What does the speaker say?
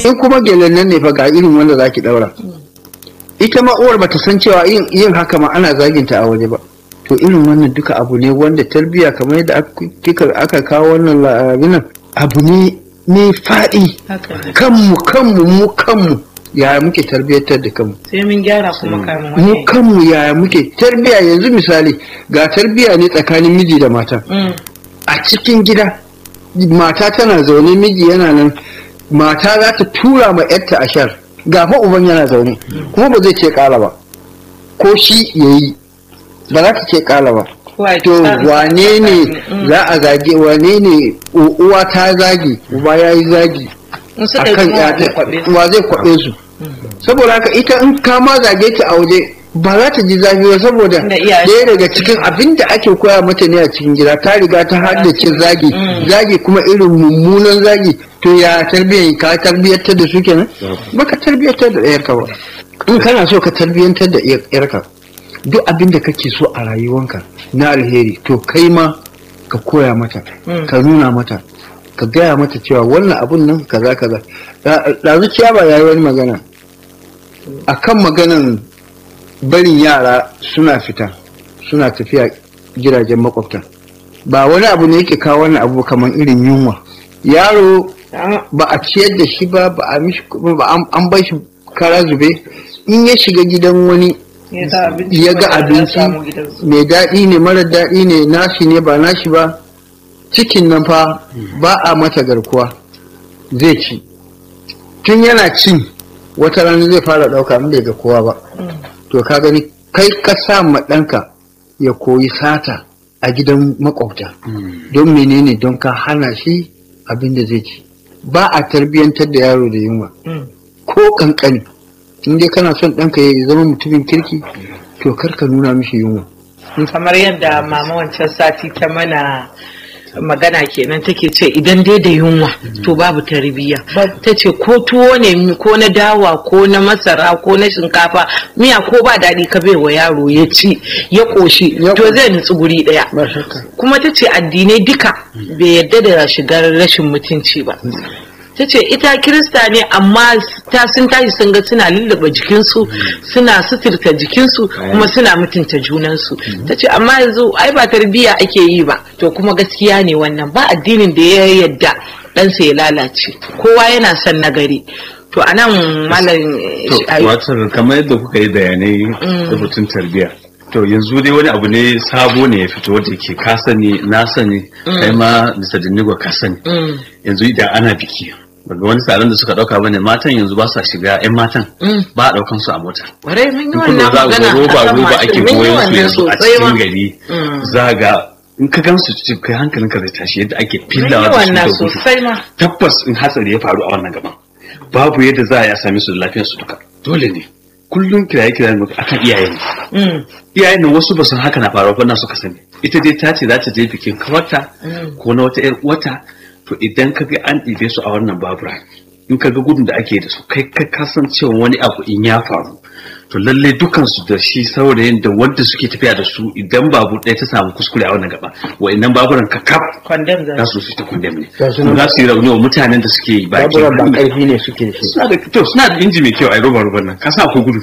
in kuma gelen nan ne fa ga irin wanda zaki daura ita ma uwar bata san cewa yin yin haka ma ana zaginta a waje ba to irin wannan duka abu ne wanda tarbiyya kamar yadda aka- kika aka kawo wannan labinan abu ne ne faɗi haka ne kanmu kanmu mu kanmu yaya muke tarbiyyantar da kanmu sai mun gyara kuma kamun mu wani kanmu yaya muke tarbiyya yanzu misali ga tarbiyya ne tsakanin miji da mata Mm, a cikin gida mata tana zaune miji yana nan mata za ta tura ma yarta ashar ga fa uban yana zaune kuma ba zai ce kala ba ko shi ya yi ba za ta ce kala ba kowa ya to tsara wane ne Mm. za a zage wane ne u- uwa ta zage uba ya yi zagi in suka yi akan kuma wani yata kwaɓe su. wa zai kwaɓe su saboda haka ita in ka ma zage ta a waje ba za ta ji zafi ba saboda Tunda iyaye ɗaya su daga sun cikin san. abin da ake koya mata ne a cikin gida ta riga ta haddace zagi Mm. zagi kuma irin mummunan zagi to ya tarbiyyar ka tarbiyyantar da su kenan baka tarbiyyantar da ɗayarka ba in kana so ka tarbiyyantar da ɗayarka duk abin da kake so a rayuwanka na alheri to kai ma ka koya mata Mm. ka nuna mata ka gaya mata cewa wannan abun nan kaza kaza ɗazu ciyaba ya yi wani magana akan maganan barin yara suna fita suna tafiya gidajen makwabta ba wani abu ne yake kawo wani abu kamar irin yunwa yaro Ah, ba a ciyar da shi ba ba a mishi ba an- an bai shi kara zube in ya shiga gidan wani ya ga abinci ya ga wanda za a abinci samu gidansu. mai daɗi ne mara daɗi ne nashi ne ba nashi ba cikin nan fa ba a mata garkuwa zai ci tun yana cin wata rana zai fara ɗauka in bai ga kowa ba Mm. to ka gani kai ka sa ma ɗanka ya koyi sata a gidan makwabta don menene don ka hana shi abin da zai ci ba a tarbiyyantar da yaro da yunwa Mm. ko kankani in dai kana son ɗanka ya zama mutumin kirki to kar ka nuna mishi yunwa kamar yadda mama wancan sati ta mana magana kenan take ce idan dai da yunwa to babu tarbiyya ta ce ko tuwo ne ko na dawa ko na masara ko na shinkafa miya ko ba daɗi ka bai wa yaro ya ci ya ƙoshi Ya to ƙoshi. zai nutsu guri ɗaya ba shakka kuma ta ce addinai duka bai yadda da shigar rashin mutunci ba ta ce ita kirista ne amma ta sun tashi sun ga suna lullaba jikinsu suna suturta jikinsu kuma suna mutunta junansu ta ce amma yanzu ai ba tarbiyya ake yi ba to kuma gaskiya ne wannan ba addinin da ya yadda ɗansa ya lalace kowa yana son nagari to anan malam To, wato kamar yadda kuka yi bayanai da batun tarbiyya. To yanzu dai wani abu ne sabo ne ya fito wanda ke ka sani na sani kai ma Mr. Dinigo ka sani. Mm, Yanzu idan ana biki daga wani tsaron da suka dauka bane matan yanzu ba sa shiga yan matan mm. ba a daukan su a mota. Kwarai mun yi In wannan kuma za magana ga roba akan roba mashin. ake Mun yi goyon su wannan yanzu a sosai ma. cikin gari. Mm. Za ga in ka gansu cikin kai hankalinka zai tashi yadda ake Mun yi fillawa da su da wannan gudu. sosai ma tabbas in hatsari ya faru a wannan gaban babu yadda za a yi a same su da lafiyar su duka dole ne kullum kiraye kiraye ne akan iyaye ne Mm, iyayen nan wasu ba san haka na faruwa ba na suka sani ita dai ta ce za ta je bikin kawarta Mm. ko na wata 'yar wata to idan ka ga an ɗibe su a wannan babura in ka ga gudun da ake da su kai ka kasancewa wani abu in ya faru to lalle dukansu da shi saurayin da wanda suke tafiya da su idan babu ɗaya ta samu kuskure a wannan gaba wa'annan baburan ka kaf condemn za za su. su su ta condemn ne Za su kuma za su yi rauni wa mutanen da suke baki baburan ba ƙarfi ne suke da shi suna da to suna da inji mai kyau a roba roban nan ka sa akwai gudu